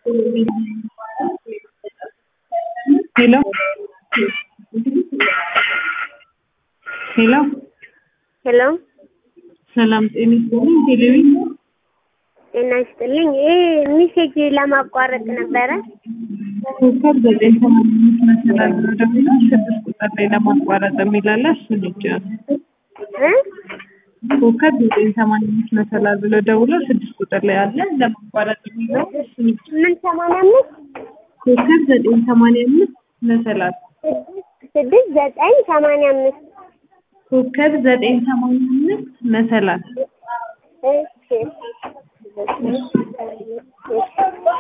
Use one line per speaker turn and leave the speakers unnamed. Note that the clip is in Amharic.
ሄሎ ሄሎ
ሄሎ
ሰላም ጤና ይስጥልኝ። ቴሌቪ
ጤና ይስጥልኝ። ይሄ ሚሴጅ ለማቋረጥ ነበረ።
ኮከብ ዘጠኝ ሰማንያ አምስት መሰላል ብሎ ደግሞ ስድስት ቁጥር ላይ ለማቋረጥ የሚላለ እሱን ይጫኑ።
እ
ኮከብ ዘጠኝ ሰማንያ አምስት መሰላል ብሎ ደውሎ ስድስት ቁጥር ላይ አለ ለማቋረጥ የሚለው እሱን ይጫኑ።
ምን ሰማንያ አምስት
ኮከብ ዘጠኝ ሰማንያ አምስት መሰላል
ስድስት ዘጠኝ ሰማንያ አምስት
ኮከብ ዘጠኝ ሰማንያ አምስት መሰላል
እሺ